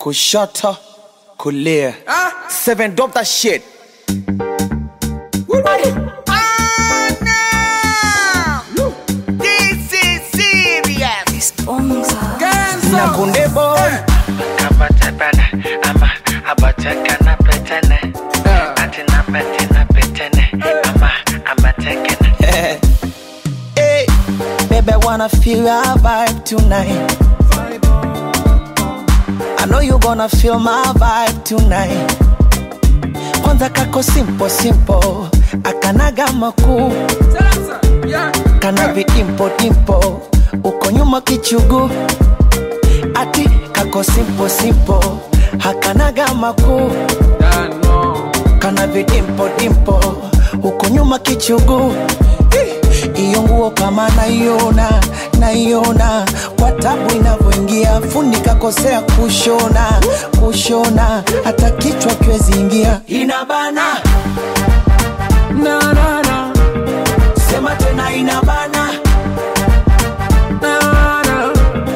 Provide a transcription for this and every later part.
kushoto kulia seven drop that shit This is serious. na kunde boy Kabatepele, ama abatekene petene. Atina petene petene, ama amatekene. hey, baby I wanna feel our vibe tonight I know you gonna feel my vibe tonight kwanza kako simple simple akanaga makuu kana vidimpo dimpo uko nyuma kichugu ati kako simple simple hakanaga makuu kana vidimpo dimpo uko nyuma kichugu Eh, iyo nguo kama naiona naiona kwa tabu inavyoingia fundi kakosea kushona kushona hata kichwa kiwezi ingia inabana na na na sema tena inabana na na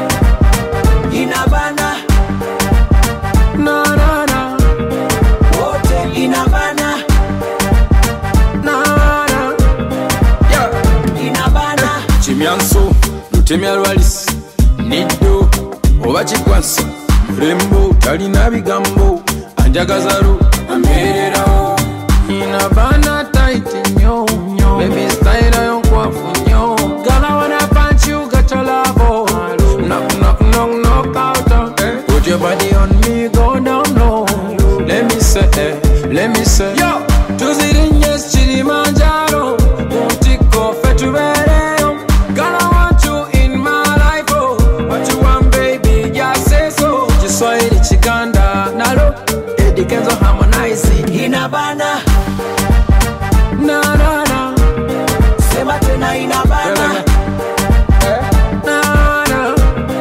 inabana na na na wote inabana na na yeah inabana kimyanso lutemya lwalis niddo oba kikwansa mulembo talina bigambo anjagazalu amererawo inabana taiti nyo bebi style yo nkwafu nyo gala wana punch you got your love knock knock knock knock out put your body on me go down low let me say eh, let me say yo tuzirinye kilimanjaro kuntiko fe tubereyo Girl, I want you in my life, oh. What you want, baby, just say so. Kiswahili chikanda nalo Eddie Kenzo harmonize inabana na na na sema tena inabana na na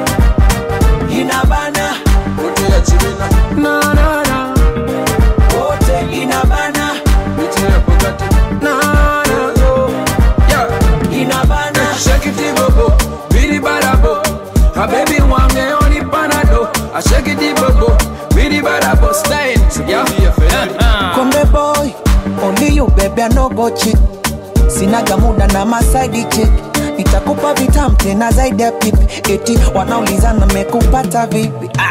inabana Wote ya chibina na na na wote inabana Biti ya Bugatti na na yo yeah inabana Shake it bobo biri barabo A baby wange oni panado I shake it bobo biri barabo style yeah yeah Konde boy, only you baby I no go cheat. Sinaga muda na masaidi chick. Nitakupa vitam tena zaidi ya pipi. Eti wanauliza na mekupata vipi? Ah,